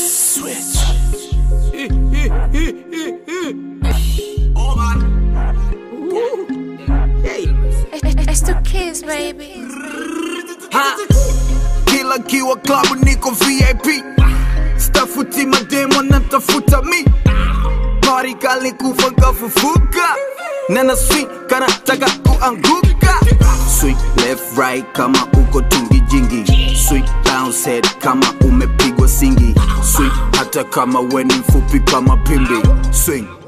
Switch. It's the kids, baby. Ha. Kila kiwa klabu niko VIP stafuti mademo natafuta mi Party kali kufa kafufuka nena sweet kana taka kuanguka Sweet left right kama uko tungi jingi Sweet bounce head kama umepigwa singi Sweet hata kama weni mfupi kama pimbi Swing